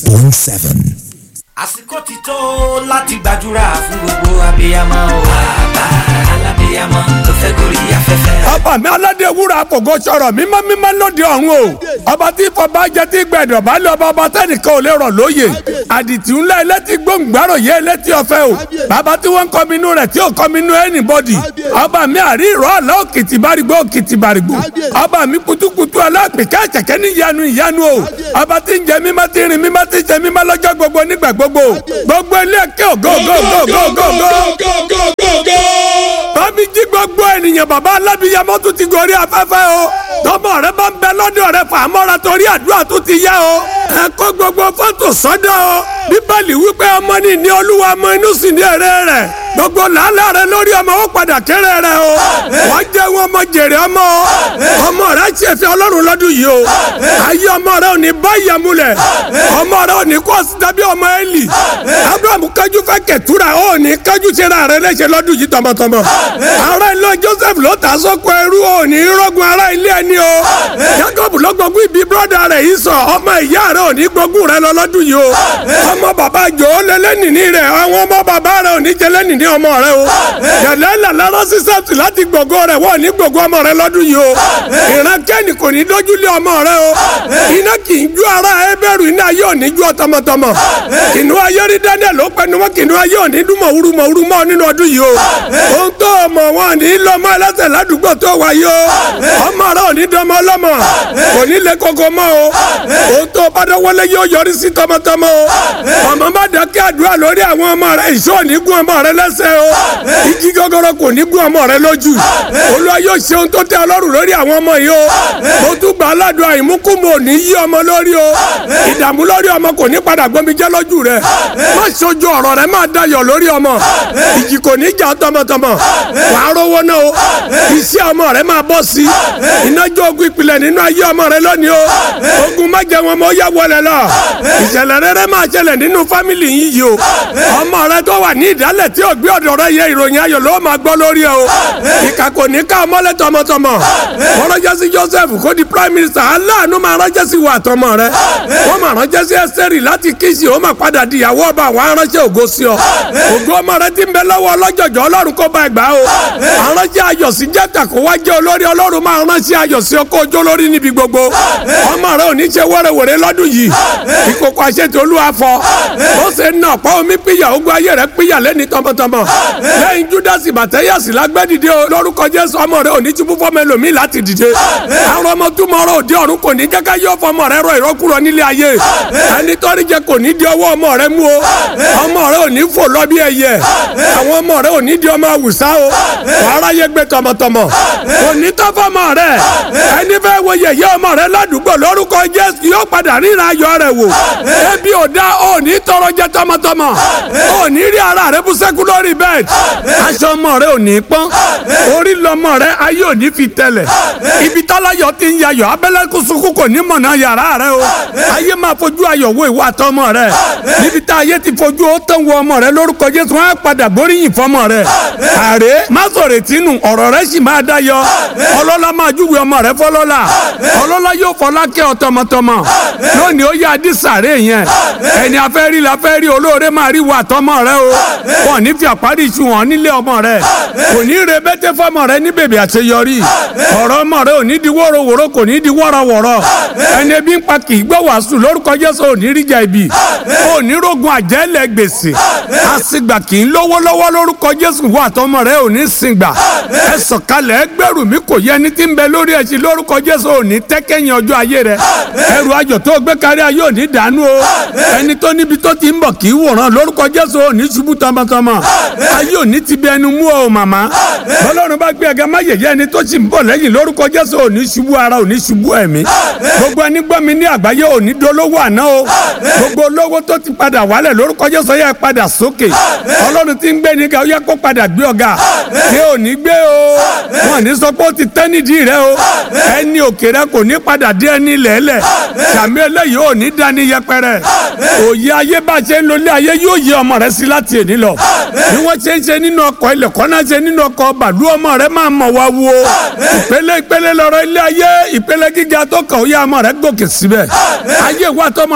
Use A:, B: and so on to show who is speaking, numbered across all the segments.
A: point seven.
B: àsìkò ti tó láti gbàdúrà fún gbogbo abiyamọ o. bàbá alábiyamọ tó fẹ́ gorí afẹ́fẹ́.
C: ọba mi aládé wúrà àpògò sọ̀rọ̀ mímọ́ mímọ́ lóde ọ̀run o ọba tí fọba jẹ tí gbẹdọ̀ bá lé ọba ọba tẹnìkan ò lè rọ̀ lóye àdìtì ńlá ẹlẹ́tì gbòǹgbàrò yé ẹlẹ́tì ọ̀fẹ́ o bàbá tí wọ́n ń kọ́minú rẹ̀ tí ò kọ́minú anybody ọba mi àrí ìrọ̀ àlọ́ òkìtì bàrìgbò òkìtì bàrìgbò ọba mi kutukutu alápèká ẹ̀kẹ́kẹ́ ní ìyanu ìyanu o ọba tí ń jẹ mímọ́ tí ń rìn mímọ́ tí ń jẹ mímọ́ lọ́jọ́ gbogbo nígbà gbogbo gbogbo ilé ẹ̀kẹ́ ògo ògo ògo ògo ògo tọ́bi jí gbogbo ènìyàn bàbá alábìyamọ tún ti gorí afẹ́fẹ́ o tọmọ rẹ bá ń bẹ lọ́dọ̀ rẹ fàmọ́ra torí àdúrà tún ti yá o ẹ kó gbogbo fọ́tò sọ́dọ̀ o bíbélì wípé ọmọ ní ní olúwa ọmọ inú sì ní èrè rẹ gbogbo làálàá rẹ lórí ọmọ ó padà kéré rẹ o wọ́n jẹ́ wọn ọmọ jèrè ọmọ o ọmọ rẹ ṣe fi ọlọ́run lọ́dún yìí o ayé ọmọ rẹ ò ní bá ìyàmúlẹ̀ ọmọ rẹ ò ní kó ọsì tàbí ọmọ Élì abraham kájú fẹ́ kẹtura ó ní kájú ṣera rẹ léṣe lọ́dún yìí tọmọtọmọ ará ilé joseph ló ta sọ́kọ ẹrú ò ní rọ́gùn ará ilé ẹni o jacob ló gbógun ibi brọ́dà rẹ̀ yìí sọ ọmọ ìyá rẹ̀ ò ní gbógun rẹ̀ lọ lọ́dún yìí o ọmọ bàbá jò ó lé lẹ́nìní rẹ̀ àwọn ọmọ bàbá rẹ̀ ò ní jẹ lẹ́nìní ọmọ rẹ̀ o yàrá ìlànà sísẹ́tù láti gbogbo rẹ̀ wọ́n ní gbogbo ọmọ rẹ̀ lọ́dún yìí o ìran kẹ́ni kò ní dójú lé ọmọ rẹ̀ o iná kì í ju ara ẹbẹ̀rù iná yóò ní ju ọtọmọtọmọ kìnú ayé rí daniel ló pẹnu mọ́ kìnú ayé ò ní dún mọ̀ wúru mọ̀ wúru mọ́ nínú ọdún yìí o ohun tó mọ̀ wọn ní lọ́mọ ẹlẹ́sẹ̀ ládùúgbò tó wáyé o ọmọ rẹ ò ní dánmọ lọ́mọ kò ní lè koko mọ́ o ohun tó bá dọ́wọ́lé yóò yọrí sí tọmọtọmọ o ọmọ bá dákẹ́ àdúrà lórí àwọn ọmọ rẹ ìṣó ò ní gún ọmọ rẹ lẹ́sẹ̀ o igi gọ́gọ́rọ́ kò ní gún ọmọ rẹ lójú olúwa yóò ṣe ohun tó tẹ́ ọlọ́run lórí àwọn ọmọ yìí o mo tún gbà aládùn àìmúkùmọ̀ ò ní yí ọmọ lórí o ìdààmú lórí ọmọ kò ní padà gbọmi jẹ́ lójú rẹ má ṣojú ọ̀rọ̀ rẹ má dayọ̀ lórí ọmọ ìjì kò ní jà tọmọtọmọ wà á rówó náà o iṣẹ́ ọmọ rẹ máa bọ́ sí i ìnájọ́ ogun ìpìlẹ̀ nínú ayé ọmọ rẹ lónìí o ogun má jẹ wọn mọ yá wọlé lọ ìṣẹ̀lẹ̀ rere máa ṣẹlẹ̀ nínú fámìlì yín yìí o ọmọ rẹ tó wà ní ìdálẹ̀ tí ògbé ọ̀dọ̀ rẹ yẹ ìròyìn ayọ̀ ló máa gbọ́ lórí ẹ o ìkà kò ní ká ọmọlẹ̀ tọmọtọmọ wọ́n ránṣẹ́ sí Joseph kó di prime minister aláàánú máa ránṣẹ́ sí wa àtọmọ rẹ wọ́n máa ránṣẹ́ sí Ẹ́sítérì láti kíṣì ó máa padà di ìyàwó ọba àwọn aránṣẹ́ ògo sí ọ ògo ọmọ rẹ ti ń bẹ lọ́wọ́ ọlọ́jọ̀jọ̀ ọlọ́run kó bá ẹgbàá o aránṣẹ́ ayọ̀ sí jẹ́ta kó wá jẹ́ olórí ọlọ́run máa ránṣẹ́ ayọ̀ sí ọkọ̀ ojó lórí níbi gbogbo ọmọ rẹ ò ní ṣe wẹ́rẹ́wẹ́rẹ́ lọ́dún yìí ìkókó àṣetò olúwa fọ ó ṣe ń nà ọ̀pá omi píyà ogun ayé rẹ píyà lẹ́ni tọmọtọmọ lẹ́yìn júdásì bàtẹ́yàsì lágbẹ́dìde lórúkọ jésù ọmọ rẹ ò ní túbú fọmọ ẹlòmíì láti dìde àwọn ọmọ túmọ̀ ọ̀rọ̀ òde ọ̀run kò ní jẹ́ká yọ fọmọ rẹ rọ ìrọ́kúrọ̀ nílé ayé ẹni tọ́rí jẹ kò ní di ọwọ́ ọmọ rẹ mú o ọmọ rẹ ò ní fò lọ bí ẹyẹ àwọn ọmọ rẹ ò ní di ọmọ àwùsá o wàhálà yẹ gbé tọmọtọmọ kò ní tọ́ fọmọ rẹ ẹni fẹ́ wo yẹ̀yẹ́ ọmọ rẹ ládùúgbò lórúkọ jésù yóò padà ríra ayọ̀ rẹ wò ebi ò dá ò ní tọrọ jẹ tọmọtọmọ ò ní rí ara rẹ bú sẹ́kù lórí bẹ́ẹ̀dì aṣọ ọmọ rẹ ò ní pọ́n orí lọmọ rẹ ayé ò ní fi tẹ̀lẹ̀ ibi tọ́láyọ̀ ti ń yayọ̀ abẹ́lẹ́kùn sunkún kò ní mọ̀nà yàrá rẹ o ayé máa fojú ayọ̀ wo ìwà àtọmọ rẹ níbi tá ayé ti fojú ó tán wo ọmọ rẹ lórúkọ jésù wọn á padà gbóríyìn fọmọ rẹ àrè má sọ̀rọ̀ tínú ọ̀rọ̀ rẹ sì máa dáyọ ọlọ́lá máa júwe ọmọ rẹ fọlọ́lá ọlọ́lá yóò fọlá kẹ́ ọ tọmọtọmọ lónìí ó yá dísàrè yẹn ẹni afẹ́ rí la fẹ́ rí olóore máa rí wa tọmọ rẹ o wọn ní fi àparí iṣu hàn nílé ọmọ rẹ kò ní re bẹ́tẹ́ fọmọ rẹ ní bèbè àṣeyọrí ọ̀rọ̀ ọmọ rẹ ò ní di wọ́rọ̀wọ́rọ̀ kò ní di wọ́rọ̀wọ́rọ̀ ẹni ebi ń pa kì í gbọ́ wàásù lórúkọ jésù ò ní ríjà ibi ò ní rogun àjẹ́lẹ̀ gbèsè àsìgbà kì í lówó lọ́wọ́ lórúkọ jésù wà tọmọ rẹ ò ní sìngbà ẹ sọ̀kalẹ̀ ẹgbẹ́rù mi kò yẹ ẹni tí ń bẹ lórí ẹṣin lórúkọ jésù ò ní tẹ́kẹ́yìn ọjọ́ ayé rẹ ẹrù ayọ̀ tó gbé kárí ayé ò ní dànù o ẹni tó níbi tó ti ń bọ̀ kì í wòran lórúkọ jésù ò ní ṣubú tọmọtọmọ ayé ò ní ti bí ẹnu mú ọ màmá bọ́lọ́run bá gbé ẹgẹ má yẹ̀yẹ́ ẹni tó sì ń bọ̀ lẹ́yìn lórúkọ jésù ò ní ṣubú ara ò ní ṣubú ẹ̀mí gbogbo ẹni gbọ́ mi ní àgbáyé ò ní dolówó àná o gbogbo olówó tó ti padà wálẹ̀ lórúkọ jésù yẹ padà sókè ọlọ́run ti ń gbé ní ká ó yẹ kó padà gbé ọ̀gá ṣé ò ní gbé o wọn ní sọ pé ó ti tẹ́ nídìí rẹ o ẹni òkè rẹ kò ní padà dé ẹni lẹ́lẹ̀ sàmì eléyìí ò ní dání yẹpẹrẹ òye ayé bá ṣe ń lo ilé ayé yóò yẹ ọmọ rẹ sí láti èní lọ bí wọ́n ṣe ń ṣe nínú ọkọ̀ ilẹ̀ kọ́nà ṣe nínú ọkọ̀ bàlú ọmọ rẹ máa mọ̀ wá wo ìpele ìpele lọ́rọ̀ ilé ayé ìpele gíga tó kàn ó yá ọmọ rẹ gòkè síbẹ̀ ayé wa tọmọ rẹ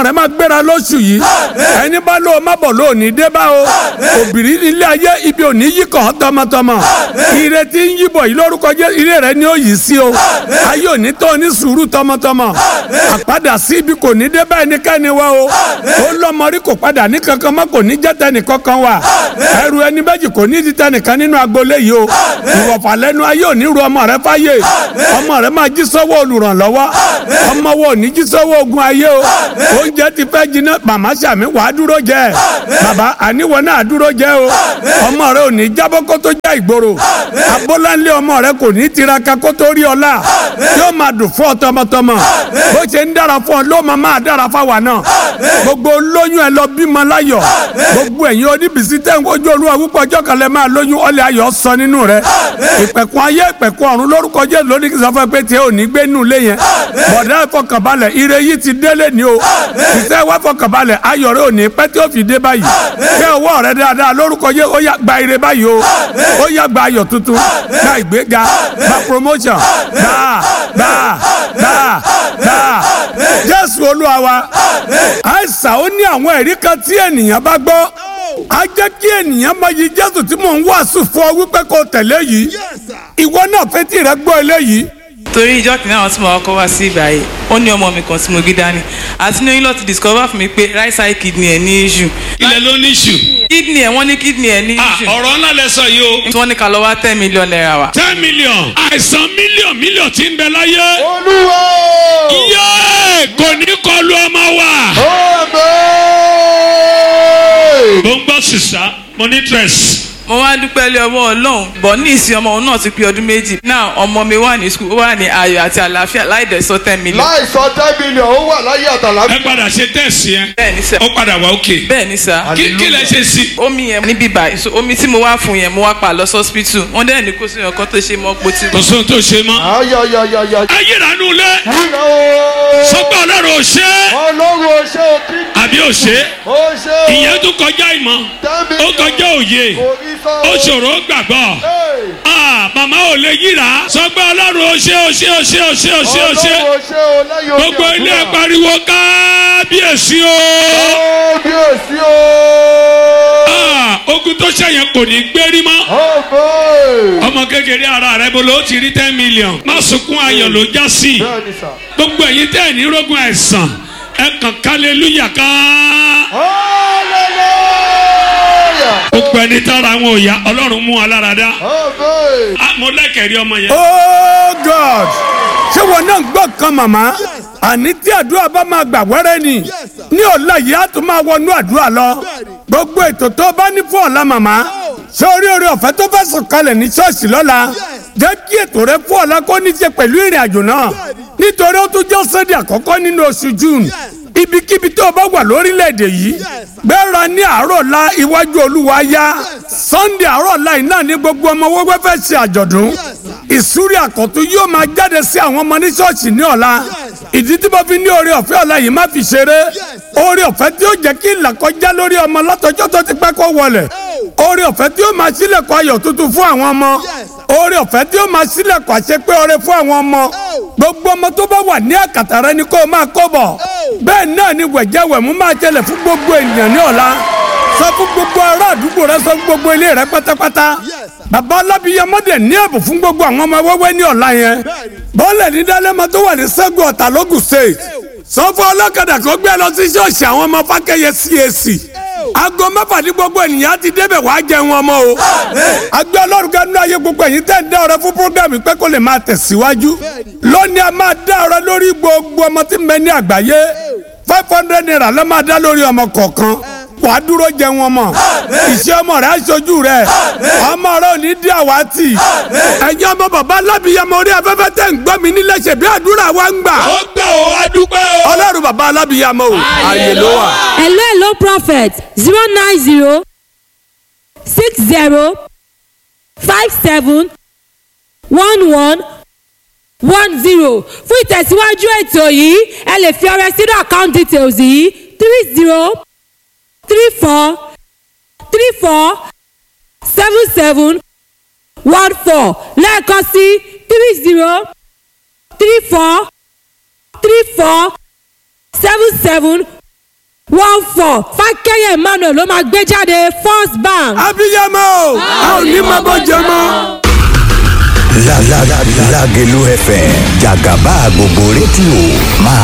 C: rẹ máa gbéra lóṣù yìí ẹni bá lóo má bọ̀ lóò ní dé bá o òbírí ilé ayé ibi ò ní yí kàn án tọmọtọmọ ire tí ń yíbọ̀ yìí lórúkọ jẹ́ ire rẹ ni ó yìí sí o ayé ò ní tó ní sùúrù tọmọtọmọ àpadà sí ibi kò ní dé bá ẹnikẹ́ni wa o ó lọ́mọ rí kò padà ní kankan mọ́ kò ní jẹ́ tẹnì kankan wa ẹrù ẹni méjì kò ní di tẹnìkan nínú agboolé yìí o ìwọ̀fà lẹ́nu ayé ò ní ru ọmọ rẹ fáyé ọmọ rẹ máa jí sọ́wọ́ olùrànlọ́wọ́ ọmọ wo ò ní jí sọ́wọ́ ogun ayé o oúnjẹ ti fẹ́ jiná màmá sàmí wàá dúró jẹ bàbá àníwọ̀ náà dúró jẹ o ọmọ rẹ ò ní jábọ́ kó tó já ìgboro abọ́láńlé ọmọ rẹ kò ní tiraka kó tó rí ọlá yóò máa dùn fún ọ tọmọtọmọ bó ṣe ń dára fún ọ ló máa máa dára fáwa náà gbogbo lóyún ẹ lọ bímọ láyọ̀ gbogbo ẹ̀yin oníbìsí tẹ̀ ń kojú olúwa púpọ̀ ọjọ́ kan lẹ máa lóyún ọlẹ́ ayọ̀ sọ nínú rẹ ìpẹ̀kun ayé ìpẹ̀kun ọ̀run lórúkọ jẹ́ lónìí kí sọ fún ẹ pé tiẹ̀ ò ní gbé nù lé yẹn bọ̀dá ẹ fọkànbalẹ̀ ire yìí ti délé ni o ìṣe wa fọkànbalẹ̀ ayọ̀ rẹ ò ní pẹ́ tí ó fi dé báyìí kẹ́ ọwọ́ rẹ dáadáa lórúkọ jẹ́ ó yá gba ire báyìí o ó yá gba ayọ̀ tuntun gba ìgbéga gba promotion gba gba gba gba jésù olúwa wa àìsàn ó ní àwọn ẹ̀rí kan tí ènìyàn bá gbọ́ a jẹ́ kí ènìyàn máa yí jésù tí mò ń wàásù fún ọ wípé kó tẹ̀lé yìí ìwọ náà fetí rẹ gbọ́ eléyìí
A: torí ìjọ kìnìún àwọn tí mo kọ́ wá sí ibà yìí ó ní ọmọ mi kan tí mo gbé dání àti ní oyún lọ ti discover fún mi pé right side kidney ẹ̀ ní issue
D: ilẹ̀ ló ní ṣù.
A: kidney ẹ̀ wọ́n ní kidney ẹ̀ ní
D: Ah,
A: issue
D: ọ̀rọ̀ ńlá lẹ sọ yìí o.
A: tí wọ́n ní ká lọ wá ten million naira wa.
D: ten million. àìsàn mílíọ̀n mílíọ̀n tí ń bẹ láyé.
E: olúwa
D: yéé kò ní kọlu ọmọ wa.
E: àmín.
D: mo ń gbọ́ sísá mo ní stress.
A: mo wá dúpẹ́ lé ọwọ́ ọlọ́run bọ̀ ní ìsìn ọmọ òun náà ti pé ọdún méjì náà ọmọ mi wà ní school ó wà ní ayọ̀ àti àlàáfíà láì dẹ̀ sọ ten million.
E: láì sọ ten million ó wà láyé àtàlà.
D: ẹ padà ṣe tẹ̀sí yẹn.
A: bẹ́ẹ̀ ni sẹ́
D: ó padà wá òkè.
A: bẹ́ẹ̀ ni sẹ́
D: kí kí lẹ ṣe sí.
A: omi yẹn níbí báyìí so omi tí mo wá fún yẹn mo wá pa lọ hospital wọ́n dẹ̀ ní kó sí ọkọ tó ṣe mọ́ pọ̀ tí.
D: kò sóhun tó ṣe mọ́.
E: ayayayaya.
D: ayé ìrànú lẹ.
E: wúlò o.
D: sọgbà ọlọ́run ò ṣe é.
E: ọlọ́run ò ṣe òkè.
D: àbí ò ṣe é.
E: ó ṣe o.
D: ìyẹn tún kọjá ìmọ̀.
E: ten
D: ó
E: million.
D: kọjá òye.
E: orí sọ.
D: ó ṣòro gbàgbọ́.
E: Hey.
D: Ah, màmá ò lè yíra. sọgbà ọlọ́run ò ṣe ò ṣe ò ṣe ò ṣe ò ṣe ò ṣe.
E: ọlọ́run ò ṣe o lẹ́yìn omi
D: gbogbo ilé
E: àdúrà.
D: pariwo kábíyèsí o.
E: kábíyèsí o.
D: Ah, ogun tó ṣẹyìn kò ní gbérí mọ́.
E: ọ̀gbẹ́.
D: ọmọ kékeré ara rẹ bolo ó ti rí ten million. má sunkún ayọ̀ ló já sí.
E: bẹ́ẹ̀ ni sà.
D: gbogbo ẹ̀yin tẹ́ ẹ̀ ní rógun àìsàn ẹ kàn kálẹ́lúyà ká.
E: hallelujah.
D: gbogbo ẹni tára wọn ò yá ọlọ́run mú wa lára dá.
E: ọ̀gbẹ́.
D: Ah, mo lẹ́kẹ̀rí ọmọ yẹn.
C: oh god ṣé wọn náà ń gbọ́ kan màmá àní tí àdúrà bá máa gbà wẹ́rẹ́ ni ní ọ̀la yìí á tún máa wọnú àdúrà lọ gbogbo ètò tó bá ní fún ọ̀la màmá ṣé orí orí ọ̀fẹ́ tó fẹ́ sọ̀kalẹ̀ ní ṣọ́ọ̀ṣì lọ́la jẹ́ kí ètò rẹ fún ọ̀la kó ní ṣe pẹ̀lú ìrìn àjò náà nítorí ó tún jẹ́ sẹ́dí àkọ́kọ́ nínú oṣù june ibikíbi tó o bá wà lórílẹ̀‐èdè yìí gbéra ní àárọ̀ la iwájú olúwa yá sunday àárọ̀ la yìí náà ní gbogbo ọmọ wẹ́wẹ́ fẹ́ ṣe àjọ̀dún ìsúrí àkọ́tún yóò máa jáde sí àwọn ọmọ ní ṣọ́ọ̀ṣì ní ọ̀la ìdí tí mo fi ní oore ọ̀fẹ́ ọ̀la yìí má fi ṣeré oore ọ̀fẹ́ tí ó jẹ́ kí ìlàkọjá lórí ọmọ látọjọ́ tó ti pẹ́ kó wọlẹ̀ oore ọ̀fẹ́ tí ó máa sílẹ̀kùn ayọ̀ tuntun fún àwọn ọmọ oore ọ̀fẹ́ tí ó máa sílẹ̀kùn àṣepé oore fún àwọn ọmọ gbogbo ọmọ tó bá wà ní àkàtà rẹ ni kó o máa kó bọ̀ bẹ́ẹ̀ náà ni wẹ̀jẹ̀wẹ̀mú máa tẹlẹ̀ fún gbogbo ènìyàn ní ọ̀la sọ fún gbogbo ará àdúgbò rẹ sọ fún gbogbo ilé rẹ pátápátá bàbá alábìyamọ́dẹ̀ ní ẹ̀bùn fún gbogbo àwọn ọmọ wẹ́wẹ́ ní ọ̀la yẹn bọ́ọ̀lẹ̀ ní dálẹ́mọ tó wà ní sẹ́gun ọ̀tà lógùn state sọ fún ọlọ́kadà kó gbé lọ sí ṣọ́ọ̀ṣì àwọn ọmọ fákẹ́yẹ CAC aago mẹ́fà ní gbogbo ènìyàn ti débẹ̀ wá jẹun ọmọ o agbẹ́ ọlọ́run kẹ́nu ayé gbogbo ẹ̀yin tẹ́ ń dá ọrẹ fún programme pé kó lè máa tẹ̀síwájú lónìí a máa dá ọrẹ lórí gbogbo ọmọ tí ń bẹ ní àgbáyé five hundred naira ló máa dá lórí ọmọ kọ̀ọ̀kan wàá dúró jẹun ọmọ ìṣe ọmọ rẹ aṣojú rẹ ọmọ rẹ ò ní dí àwátì ẹ̀yin ọmọ bàbá alábìyamọ orí afẹ́fẹ́ tẹ̀ ń gbọ́ mi nílé ṣe bí àdúrà wa ń gbà
D: ó gbà ó adúpẹ́ o.
C: ọlọ́run bàbá alábìyamọ o ààyè ló wà.
F: hello hello prophet zero nine zero six zero five seven one one one zero fún ìtẹ̀síwájú ètò yìí ẹ lè fi ọrẹ sínú account details yìí three zero three four three four seven seven one four lẹ́ẹ̀kan sí three zero three four three four seven seven one four fákẹ́yẹ̀ emmanuel ló máa gbé jáde first bank.
C: abiyamọ o a ò ní máa bọ́ jẹ mọ́.
G: La la la Lágelú FM jàgàbá gbogbo rédíò máa